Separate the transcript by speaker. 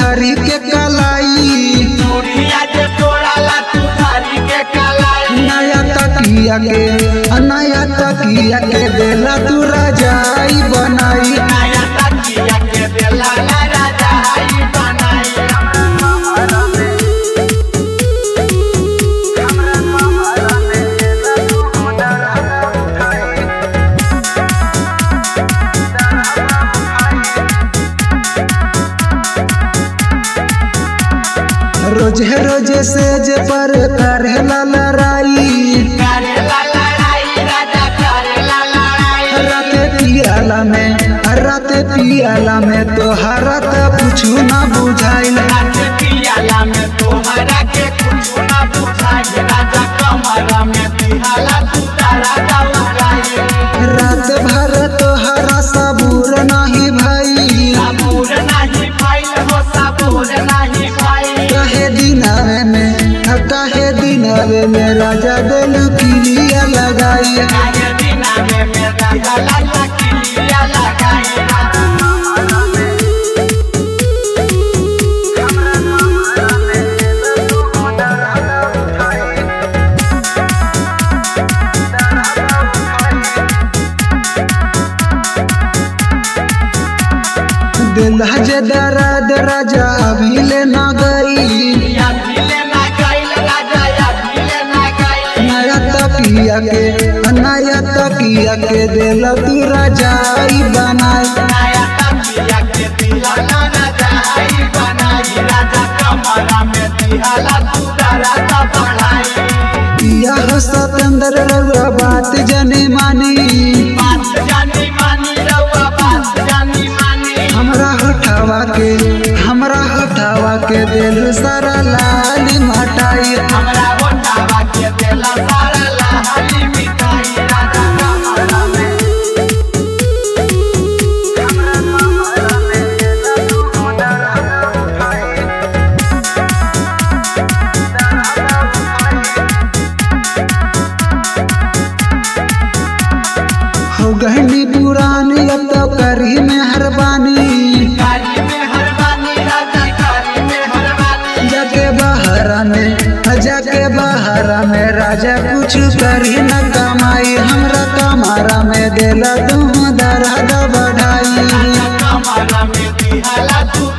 Speaker 1: धरी के कलाई
Speaker 2: चूड़िया जे तोड़ाला तू धारी के कलाई
Speaker 1: नया तकिया के नया तकिया के देला तू रजाई बनाई
Speaker 2: नया तकिया के देला ला राजा आई बनाई
Speaker 1: रोजे रोजे से जे पर करेला लड़ाई
Speaker 2: करेला लड़ाई राजा करेला लड़ाई
Speaker 1: राते पियाला में राते पियाला में तोहरा त कुछु ना बुझाइल
Speaker 2: रात पियाला में तोहरा के कुछ ना बुझाई राजा कमरा में दिहाला तू तारा दौड़ाई
Speaker 1: रात भर तोहरा सबूर नहीं भाई
Speaker 2: साबुर नहीं भाई हो साबुर नहीं भाई
Speaker 1: कहे दिनावे में कहे दिनावे में राजा दिल किलिया लगाई
Speaker 2: आगे दिना में मेरा गला लकीलिया लगाई
Speaker 1: दिल जे दर्द राजा अभी ले ना गई
Speaker 2: या भिले ना गइल राजा या भिले ना गइल
Speaker 1: नया तकिया के नया तकिया के दिल तू रजाई बनाई
Speaker 2: नया तकिया के दिहाला राजा आई बनाई राजा कमरा में दिहाला तू तारा ता बढ़ाई
Speaker 1: यह सतेंद्र रउआ बात जने मानी
Speaker 2: बात जानी मानी रउआ बात जानी मानी
Speaker 1: हमरा हटावा के हमरा हटावा के दिल सारा लाल मटाई
Speaker 2: हमरा ओटावा के देला सारा लहरी मिठाई राजा कमरा में
Speaker 1: हो गहनी पुरानी अब तो करी में हरबानी
Speaker 2: गाड़ी में हरबानी राजा गाड़ी में हरबानी
Speaker 1: जाके बहरा में जाके बहरा में राजा कुछ करी न कमाई हमरा कमारा में दिला तुम दर्द बढ़ाई
Speaker 2: कमरा में दिहाला तू